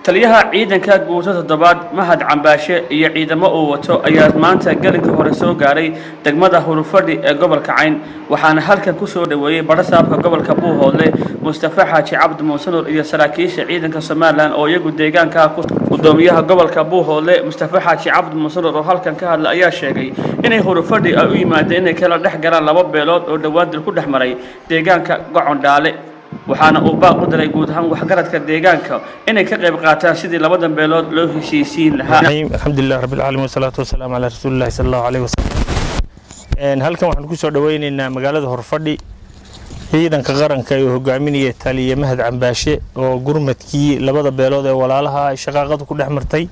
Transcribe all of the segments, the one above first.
taliyaha ciidanka guuto toddobaad mahad cambaashe iyo ciidamo uu wato ayaa maanta gelinka hore soo gaaray degmada hurufadhi ee gobolka cayn waxaana halkan ku soo dhoweeyey badhasaabka gobolka buuhoodle mustafa xaaji cabdi muusanur iyo saraakiisha ciidanka somalilan oo iyagu deegaanka gudoomiyaha gobolka buuhoodle mustafa xaaji cabdi muusanur oo halkan ka hadla ayaa sheegay inay hurufadhi ay u yimaadeen inay kala dhex galaan laba beelood oo dhowaan dil ku dhex maray deegaanka gocon dhaale waxaana uu baaq u diray guud ahaan waxgaradka deegaanka inay ka qayb qaataan sidii labadan beelood loo heshiisiin lahaa alxamdulilah rabbilcaalamiin wasalaatu wasalaamu calaa rasuulillahi sala allahu alayhi wasalam halkan waxaan ku soo dhoweynaynaa magaalada horfadhi ciidanka qaranka ee hogaaminaya taliye mahad cambaashe oo gurmadkii labada beelood ee walaalaha ay shaqaaqadu ku dhex martay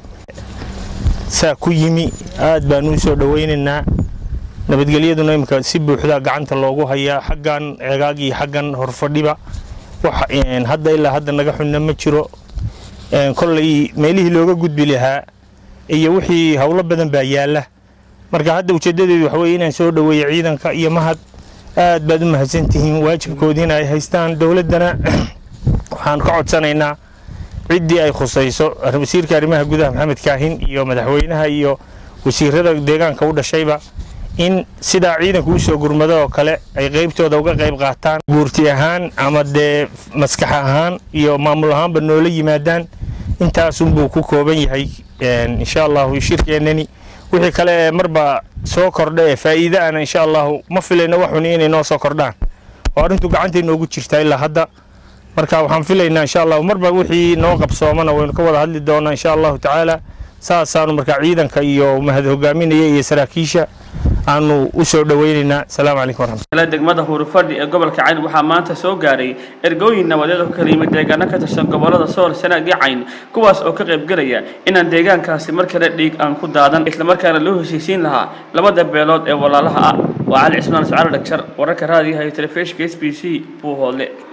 saa ku yimi aad baan u soo dhoweynaynaa nabadgelyaduna imika si buuxda gacanta loogu hayaa xaggan ceegaag iyo xaggan horfadhiba wax hadda ilaa hadda naga xunna ma jiro kolley meelihii looga gudbi lahaa iyo wixii howlo badan baa yaalla marka hadda ujeeddadeedu waxa weye inaan soo dhoweeyo ciidanka iyo mahad aad baad u mahadsantihiin waajibkoodiina ay haystaan dowladdana waxaan ka codsanaynaa ciddii ay khusayso wasiirka arrimaha gudaha maxamed kaahin iyo madaxweynaha iyo wasiirada deegaanka u dhashayba in sidaa ciidanku u soo gurmado oo kale ay qaybtooda uga qayb qaataan guurti ahaan ama dee maskax ahaan iyo maamul ahaanba noola yimaadaan intaasunbuu ku kooban yahay insha allahu shirkeennani wixii kale ee marba soo kordha ee faa'iide ana insha allahu ma filayno waxuni inay noo soo kordhaan oo arrintu gacantay noogu jirtaa ilaa hadda marka waxaan filaynaa insha allahu marba wixii noo qabsoomana waynu ka wada hadli doonaa insha allahu tacaala saasaanu markaa ciidanka iyo mahad hogaaminaya iyo saraakiisha aanu u soo dhoweynaynaa asalaamu calaykum waraxmat degmada hurufadhi ee gobolka cayn waxaa maanta soo gaaray ergooyin nabadeed oo kala yimid deegaano ka tirsan gobolada sool sanaag iyo cayn kuwaas oo ka qayb gelaya inaan deegaankaasi mar kale dhiig aan ku daadan islamarkaana loo heshiisiin lahaa labada beelood ee walaalaha ah waa cali cismaan sacalo dhagjar wararka raadiyaha iyo telefishinka s b c buuhoodle